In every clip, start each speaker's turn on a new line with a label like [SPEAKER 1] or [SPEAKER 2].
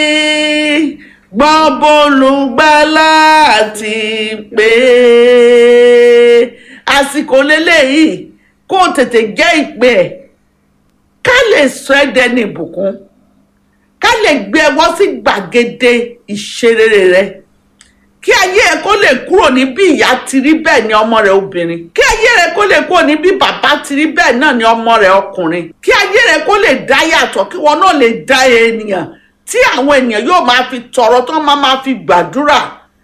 [SPEAKER 1] gbọ́n bólúgbàlà ti pé àsìkò lélẹ́yìí kó o tètè jẹ́ ìpè ẹ̀ ká lè sọ ẹ́ dẹni ìbùkún ká lè gbé ẹ wọ́n sí gbàgede ìṣerere rẹ kí ayé ẹ kó lè kúrò ní bí ìyá ti rí bẹ́ẹ̀ ni ọmọ rẹ obìnrin kí ayé rẹ kó lè kúrò ní bí bàbá ti rí bẹ́ẹ̀ náà ni ọmọ rẹ ọkùnrin kí ayé rẹ kó lè dá yàtọ̀ kí wọn náà lè dá ènìyàn tí àwọn ènìyàn yóò máa fi tọrọ tán máa máa fi gbàdúrà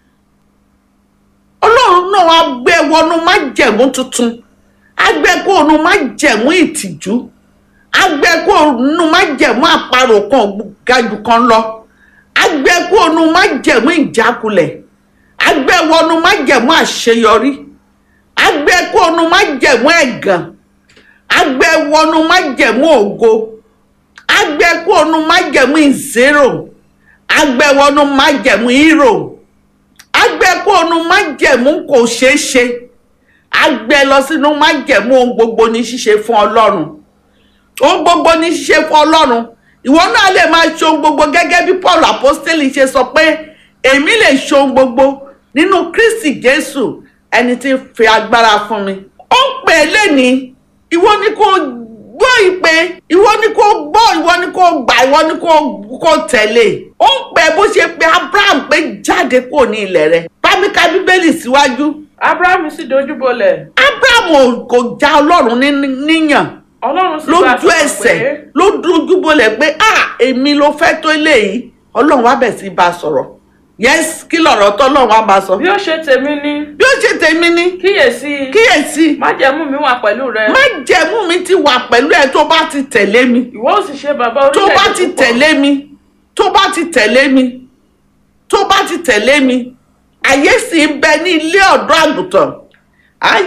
[SPEAKER 1] ọlọ́run náà wá gbé wọnú májẹ̀mú tuntun á gbé kó onú májẹ̀mú ìtìjú á gbé kó onú májẹ̀mú àparò kan gajù kan lọ á gbé kó onú májẹ̀mú ìjákulẹ̀ á gbé wọnú májẹ̀mú àṣeyọrí á gbé kó onú májẹ̀mú ẹ̀gàn á gbé wọnú májẹ̀mú ògo á gbé kó onú májẹ̀mú ìzérò á gbé wọnú májẹ̀mú hírò agbẹ́kọ̀ọ́nù májẹ̀mú kò ṣeé ṣe agbẹ́ lọ sínú májẹ̀mú ohun gbogbo ní ṣíṣe fún ọlọ́run ohun gbogbo ní ṣíṣe fún ọlọ́run ìwọ náà lè máa ṣe ohun gbogbo gẹ́gẹ́ bí paul apostoli ṣe sọ pé èmi lè ṣe ohun gbogbo nínú kristi jésù ẹni tí ń fi agbára fún mi ó ń pè é lẹ́ni ìwọ ni kò gbọ́ ìpè ìwọ ni kò gbọ́ ìwọ ni kò gbà ìwọ ni kò kò tẹ̀lé ó ń pè bó ṣe pé abraham pé jáde kúrò ní ilẹ̀ rẹ̀ bámíkà bíbélì síwájú
[SPEAKER 2] abrahamu sì dojúbolẹ̀
[SPEAKER 1] abraham ò- kò já ọlọ́run ní- níyàn
[SPEAKER 2] ọlọ́run sì bá a
[SPEAKER 1] lójú
[SPEAKER 2] sọ̀rọ̀
[SPEAKER 1] ẹsẹ̀
[SPEAKER 2] pé
[SPEAKER 1] ló dújú bolẹ̀ pé ah èmi ló fẹ́ tó eléyìí ọlọ́run wá bẹ̀ sí bá a sọ̀rọ̀ yes kí lọ̀rọ̀ tọ́lọ́run wá bá a sọ
[SPEAKER 2] bí ó ṣe tèmi ní
[SPEAKER 1] bí ó ṣe tèmi ní
[SPEAKER 2] kíyèsí
[SPEAKER 1] kíyèsí
[SPEAKER 2] májẹ̀mú mi wà pẹ̀lú rẹ
[SPEAKER 1] má jẹ̀mú mi ti wà pẹ̀lú ẹ tó bá ti tẹ̀lé mi
[SPEAKER 2] ìwọ ó sì ṣe bàbá
[SPEAKER 1] tó
[SPEAKER 2] orílẹ̀-èdè
[SPEAKER 1] bá ti
[SPEAKER 2] púpọ̀.
[SPEAKER 1] tẹ̀lé mi tó bá ti tẹ̀lé mi tó bá ti tẹ̀lé mi àyè sì ń bẹ ní ilé ọ̀dọ́ àgùntàn á